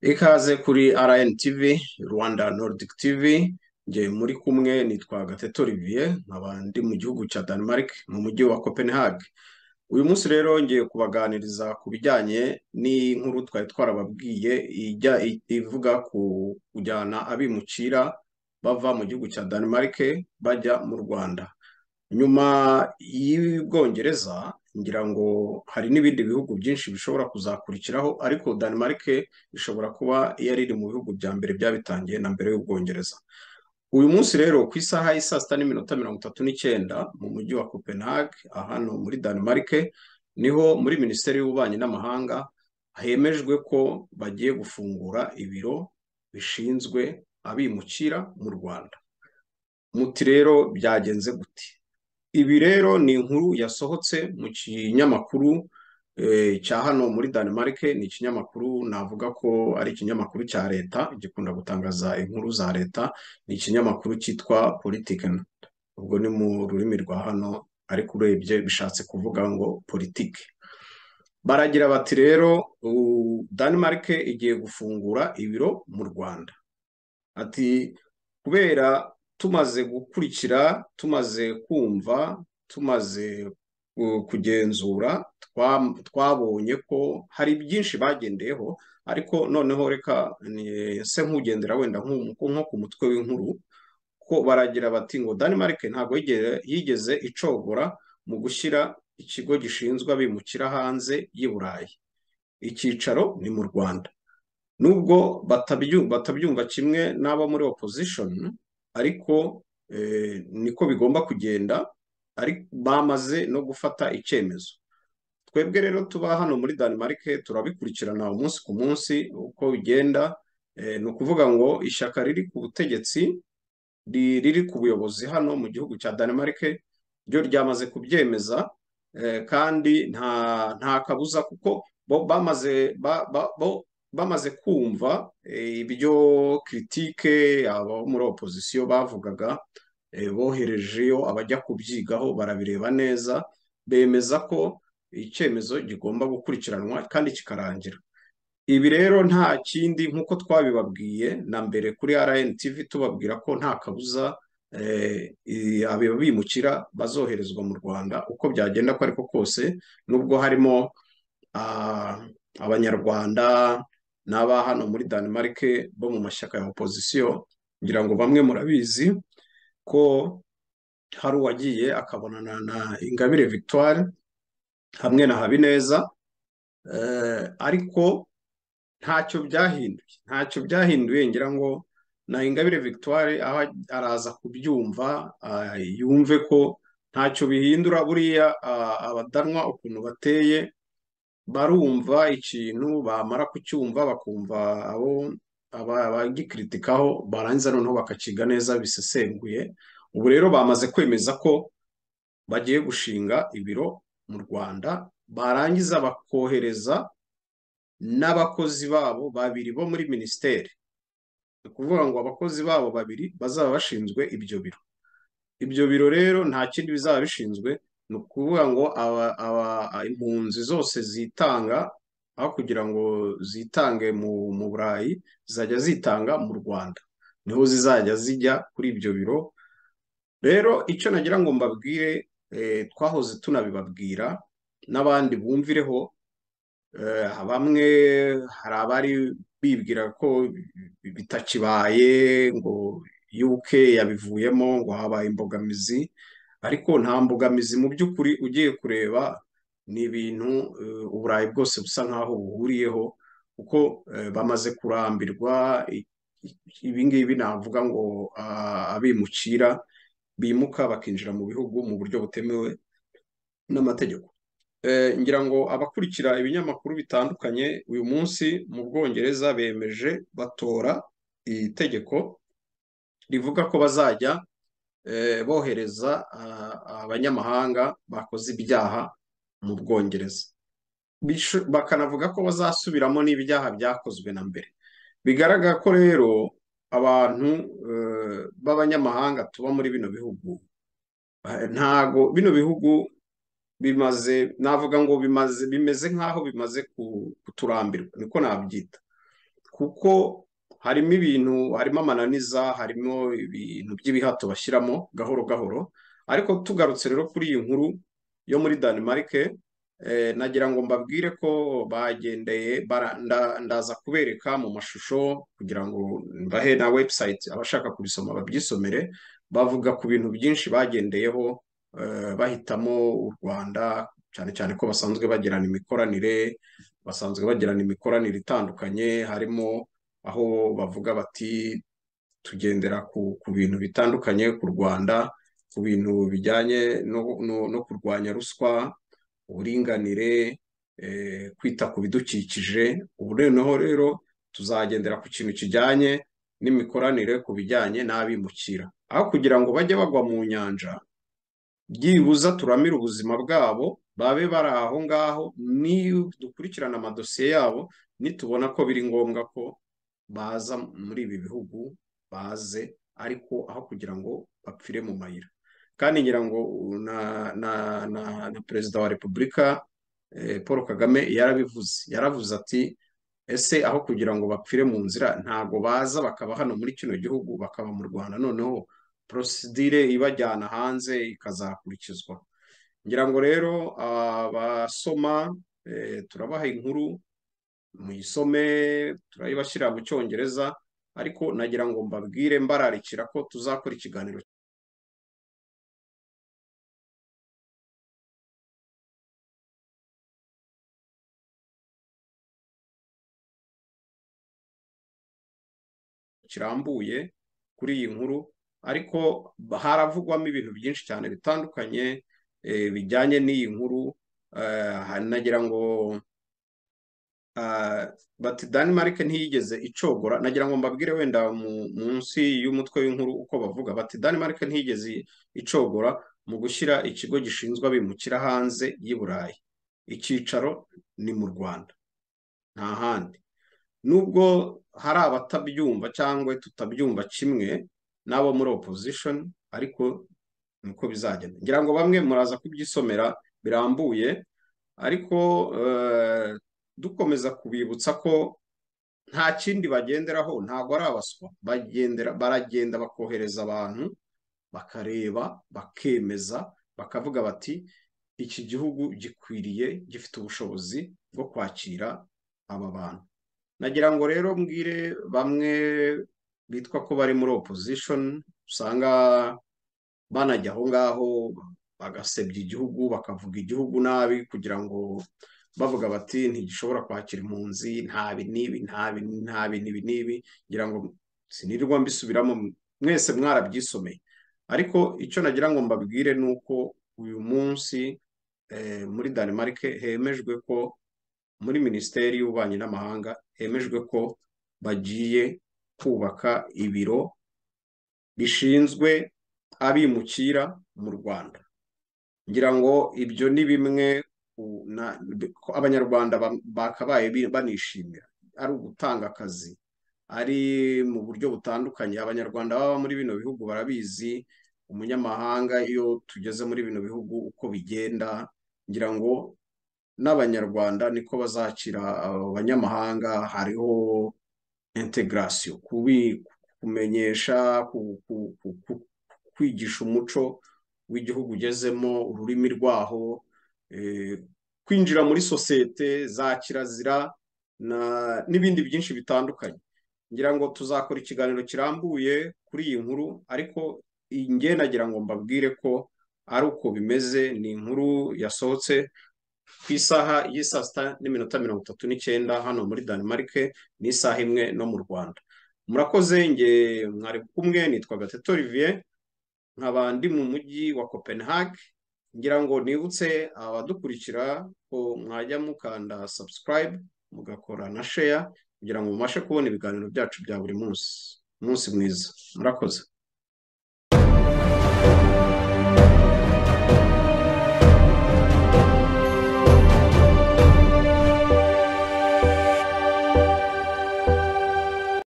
Ikaze kuri RNTV, Rwanda Nordic TV, njye muri kumwe nitwa Gatete Olivier, nkaba ndi mu gihugu cya Denmark mu mujyi wa Copenhagen. Uyu munsi rero ngiye kubaganiriza ku bijyanye n'inkuru twari twarababwiye ijya ivuga ku kujyana abimukira bava mu gihugu cya Denmark bajya mu Rwanda. Nyuma y'Ubwongereza ngira ngo hari n'ibindi bihugu byinshi bishobora kuzakurikiraho ariko Denmark ishobora kuba yari iri mu bihugu bya mbere byabitangiye na mbere y'Ubwongereza. Uyu munsi rero ku isaha y'i saa sita n'iminota mirongo itatu n'icyenda mu mujyi wa Copenhagen hano muri Denmark niho muri Minisiteri y'Ububanyi n'Amahanga hemejwe ko bagiye gufungura ibiro bishinzwe abimukira mu Rwanda. Muti rero byagenze gute? Ibi rero ni inkuru yasohotse mu kinyamakuru cya hano muri Denmark ni ikinyamakuru navuga ko ari ikinyamakuru cya leta gikunda gutangaza inkuru za leta ni ikinyamakuru cyitwa Politiken ubwo ni mu rurimi rwa hano ariko urebye bishatse kuvuga ngo politike baragira bati rero Denmark igiye gufungura ibiro mu Rwanda ati kubera tumaze gukurikira tumaze kumva tumaze kugenzura twabonye ko hari byinshi bagendeyeho ariko noneho reka se nk'ugendera wenda nko ku mutwe w'inkuru ko baragira bati ngo Denmark ntabwo yigeze icogora mu gushyira ikigo gishinzwe abimukira hanze y'i Burayi icyicaro ni mu Rwanda nubwo batabyumva kimwe n'abo muri opposition ariko niko bigomba kugenda bamaze no gufata icyemezo twebwe rero tuba hano muri Denmark turabikurikirana umunsi ku munsi uko bigenda ni ukuvuga ngo ishyaka riri ku butegetsi riri ku buyobozi hano mu gihugu cya Denmark ryo ryamaze kubyemeza kandi nta kabuza kuko bo bamaze bamaze kumva ibyo kiritike abo muri opozisiyo bavugaga boherejeyo abajya kubyigaho barabireba neza bemeza ko icyemezo gigomba gukurikiranwa kandi kikarangira ibi rero nta kindi nk'uko twabibabwiye na mbere kuri RNTV tubabwira ko nta kabuza abimukira bazoherezwa mu Rwanda uko byagenda ko ariko kose nubwo harimo abanyarwanda n'aba hano muri Denmark bo mu mashyaka ya opozisiyo ngira ngo bamwe murabizi ko hari uwagiye akabonana na Ingabire Victoire hamwe na Habineza ariko ntacyo byahinduye ntacyo byahinduye ngira ngo na Ingabire Victoire aho araza kubyumva yumve ko ntacyo bihindura buriya abadanwa ukuntu bateye barumva ikintu bamara kucyumva bakumva abo abagikritikaho barangiza noneho bakakiga neza bisesenguye ubu rero bamaze kwemeza ko bagiye gushinga ibiro mu Rwanda barangiza bakohereza n'abakozi babo babiri bo muri minisiteri ni ukuvuga ngo abakozi babo babiri bazaba bashinzwe ibyo biro ibyo biro rero nta kindi bizaba bishinzwe ni ukuvuga ngo impunzi zose zitanga aho kugira ngo zitange mu burayi zizajya zitanga mu rwanda niho zizajya zijya kuri ibyo biro rero icyo nagira ngo mbabwire twahoze tunabibabwira n'abandi bumvireho bamwe hari abari bibwira ko bitakibaye ngo yuke yabivuyemo ngo habaye imbogamizi ariko nta mbogamizi mu by'ukuri ugiye kureba ni ibintu uburayi bwose busa nk'aho buhuriyeho kuko bamaze kurambirwa ibingibi navuga ngo abimukira bimuka bakinjira mu bihugu mu buryo butemewe n'amategeko ngira ngo abakurikira ibinyamakuru bitandukanye uyu munsi mu bwongereza bemeje batora itegeko rivuga ko bazajya bohereza abanyamahanga bakoze ibyaha mu bwongereza bakanavuga ko bazasubiramo n'ibyaha byakozwe na mbere bigaragara ko rero abantu b'abanyamahanga tuba muri bino bihugu ntago bino bihugu bimaze navuga ngo bimaze bimeze nk'aho bimaze kuturambirwa niko nabyita kuko harimo ibintu harimo amananiza harimo ibintu by'ibihato bashyiramo gahoro gahoro ariko tugarutse rero kuri iyi nkuru yo muri Denmark nagira ngo mbabwire ko bagendeye ndaza kubereka mu mashusho kugira ngo mbahe na website abashaka kubisoma babyisomere bavuga ku bintu byinshi bagendeyeho bahitamo u Rwanda cyane cyane ko basanzwe bagirana imikoranire basanzwe bagirana imikoranire itandukanye harimo aho bavuga bati tugendera ku bintu bitandukanye ku Rwanda ku bintu bijyanye no kurwanya ruswa uburinganire kwita ku bidukikije ubu noneho rero tuzagendera ku kintu kijyanye n'imikoranire ku bijyanye n'abimukira aho kugira ngo bajye bagwa mu nyanja byibuza turamire ubuzima bwabo babe bari aho ngaho niyo dukurikirana amadosiye yabo nitubona ko biri ngombwa ko baza muri ibi bihugu baze ariko aho kugira ngo bapfire mu mayira kandi ngira ngo na perezida wa repubulika paul kagame yarabivuze yaravuze ati ese aho kugira ngo bapfire mu nzira ntabwo baza bakaba hano muri kino gihugu bakaba mu rwanda noneho porosidire ibajyana hanze ikazakurikizwa ngira ngo rero abasoma turabaha inkuru muyisome turayibashyira mu cyongereza ariko nagira ngo mbabwire mbararikira ko tuzakora ikiganiro kirambuye kuri iyi nkuru ariko haravugwamo ibintu byinshi cyane bitandukanye bijyanye n'iyi nkuru nagira ngo bati Denmark ntiyigeze icogora nagira ngo mbabwire wenda munsi y'umutwe w'inkuru uko bavuga bati Denmark ntiyigeze icogora mu gushyira ikigo gishinzwe abimukira hanze y'i Burayi icyicaro ni mu Rwanda nta handi nubwo hari abatabyumva cyangwa tutabyumva kimwe n'abo muri opposition ariko niko bizagenda ngira ngo bamwe muraza kubyisomera birambuye ariko dukomeza kubibutsa ko nta kindi bagenderaho ntabwo ari abaswa baragenda bakohereza abantu bakareba bakemeza bakavuga bati iki gihugu gikwiriye gifite ubushobozi bwo kwakira aba bantu nagira ngo rero mbwire bamwe bitwa ko bari muri opposition usanga banajya aho ngaho bagasebya igihugu bakavuga igihugu nabi kugira ngo bavuga bati ntigishobora kwakira impunzi ntabi n'ibi ntabi ntabi n'ibi n'ibi ngira ngo sinirirwa mbisubiramo mwese mwarabyisomeye ariko icyo nagira ngo mbabwire ni uko uyu munsi muri Denmark hemejwe ko muri minisiteri y'ububanyi n'amahanga hemejwe ko bagiye kubaka ibiro bishinzwe abimukira mu Rwanda ngira ngo ibyo ni bimwe abanyarwanda bakabaye banishimira ari ugutanga akazi ari mu buryo butandukanye abanyarwanda baba muri bino bihugu barabizi umunyamahanga iyo tugeze muri bino bihugu uko bigenda ngira ngo n'abanyarwanda niko bazakira abanyamahanga hariho integarasiyo kumenyesha kwigisha umuco w'igihugu ugezemo ururimi rwaho kwinjira muri sosiyete za kirazira n'ibindi byinshi bitandukanye ngira ngo tuzakora ikiganiro kirambuye kuri iyi nkuru ariko nge nagira ngo mbabwire ko ari uko bimeze ni inkuru yasohotse ku isaha y'isaa sita n'iminota mirongo itatu n'icyenda hano muri Denmark ni isaha imwe no mu Rwanda murakoze nge mwari kumwe nitwa Gatete Olivier nkaba ndi mu mujyi wa Copenhague ngira ngo nibutse abadukurikira ko mwajya mukanda subscribe mugakora na share kugira ngo mubashe kubona ibiganiro byacu bya buri munsi umunsi mwiza murakoze